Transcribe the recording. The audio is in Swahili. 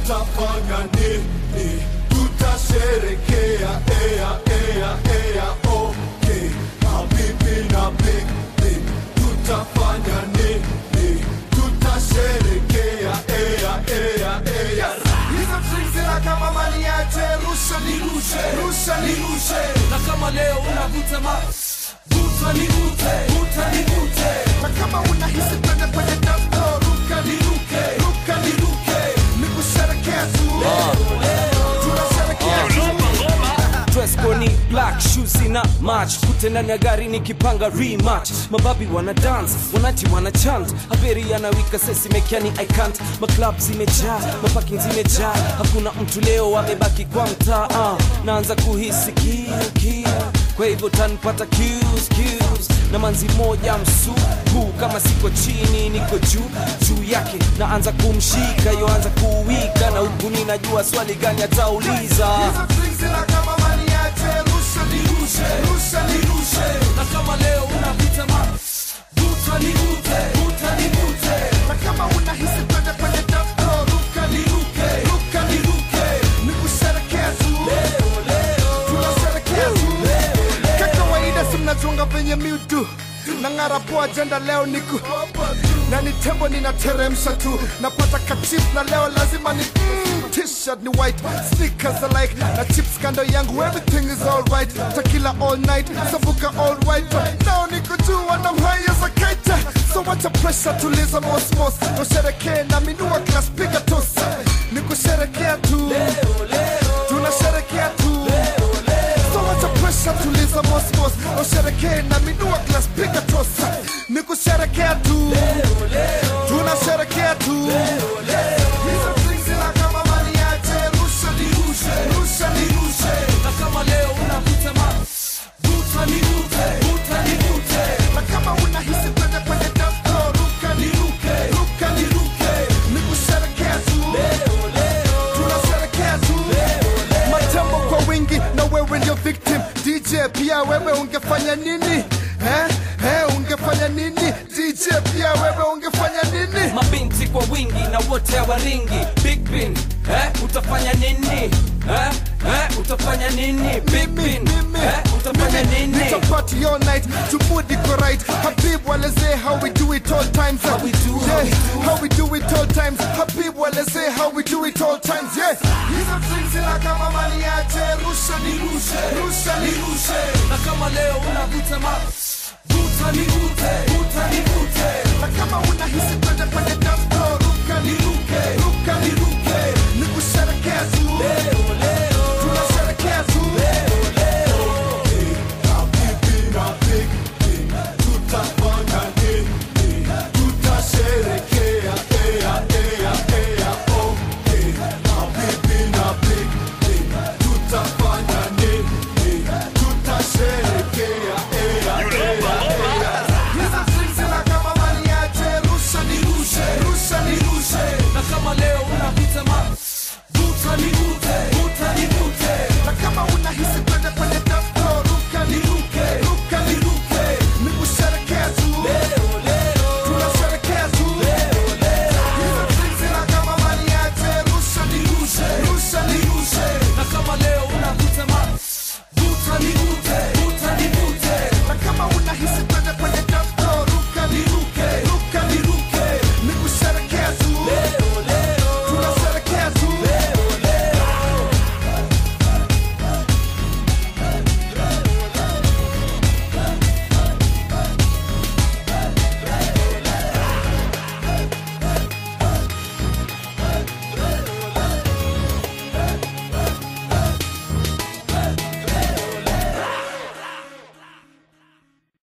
tutafanya nini tutasherekea ea ea ea okay habibi na big big tutafanya nini tutasherekea ea ea ea hizo drinks zina kama mali yache rusha nirushe rusha nirushe na kama leo unavuta ma vuta nivute vuta nivute na kama unahisi twende kwenye dance floor ruka niruke ruka niruke ni kusherekea tu tunasherekea tu dress code ni black shoes na match kute ndani ya gari nikipanga rematch mababi wana dance wanati wana chant haberi yanawika sesi mekiani i can't maclub zimejaa maparking zimejaa hakuna mtu leo amebaki kwa mtaa uh, naanza kuhisi kiu kiu kwa hivyo tanpata cues, cues. na manzi moja msupu kama siko chini niko juu juu yake naanza kumshika yoanza kuwika na huku ninajua swali gani atauliza hizo drinks zina kama mali yache rusha nirushe rusha nirushe na kama leo unavuta ma vuta nivute vuta nivute na kama unahisi twende kwenye dance floor ruka niruke ruka niruke ni kusherekea tu tunasherekea tu kakawaida si mnachunga venye miutu na ng'ara poa ajenda leo niku na ni tembo ninateremsha tu napata kachip na leo lazima ni mm, t-shirt ni white sneakers alike na chips kando yangu everything is alright takila all night savuka all right but now niko juu wanamhaya za kaita so wacha pressure tuliza mosmos usherekee na minua class piga tos ni kusherekea tu tunasherekea tu so wacha pressure tuliza mosmos usherekee na minua class piga tos ni kusherekea tu tunasherekea tu hizo drinks zina kama mali yache rusha nirushe rusha nirushe na kama leo unavuta ma vuta nivute vuta nivute na kama unahisi twende kwenye dance floor ruka niruke ruka niruke ni kusherekea tu tunasherekea tu matembo kwa wingi na wewe ndio victim dj pia wewe ungefanya nini eh? Eh, ungefanya nini dj pia wewe ungefanya nini mabinti kwa wingi na wote hawaringi big bin eh, utafanya nini eh, eh, utafanya nini big bin mimi eh, utafanya nini It's a party all night to mood iko right Habib waleze how we do it all times How we do, how yeah. we do. how we do it all times Habib waleze how we do it all times yeah hizo drinks zina kama mali yache rusha nirushe rusha nirushe na kama leo unavuta ma vuta nivute vuta nivute na kama unahisi twende kwenye dance floor ruka niruke ruka niruke ni kusherekea tu tunasherekea tu habibi na big big tutafanya